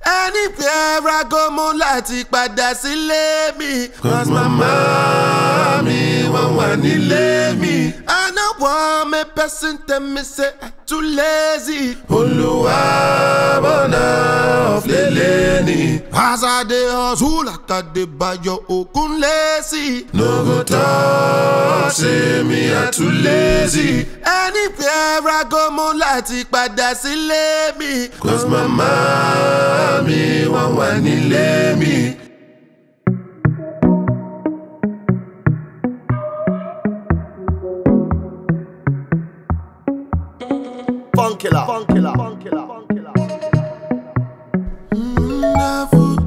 anywhere I go mo láti padà sílé mi. Cause mama mi wọ́n wà nílé mi. I no want make person tell me say I too lazy. Olúwa bọ̀nà ọ̀flẹ̀lẹ̀ ni. As I dey hustle like I dey bayo okun lazy. No go talk say me I too lazy. Anywhere I go mo láti padà sílé mi. Cause mama mi wọ́n wà nílé mi. Funkilla. Funkilla. Funkilla. Funkilla. Wonderful.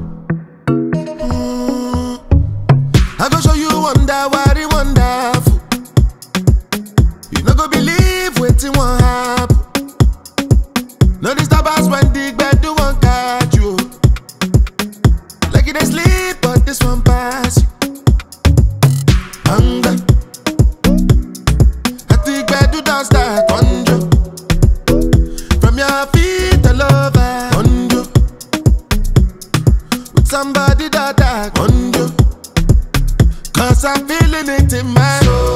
Mm. I go show you wonder what it wonderful. You no go believe wetin wan happen. No disturb us when the gbedu wan catch you. Like you dey sleep, but this one pass you. Hunger. At the gbedu don start conjure. From your feet all over conjure. With somebody that I conjure. Cause I'm feeling it in my soul.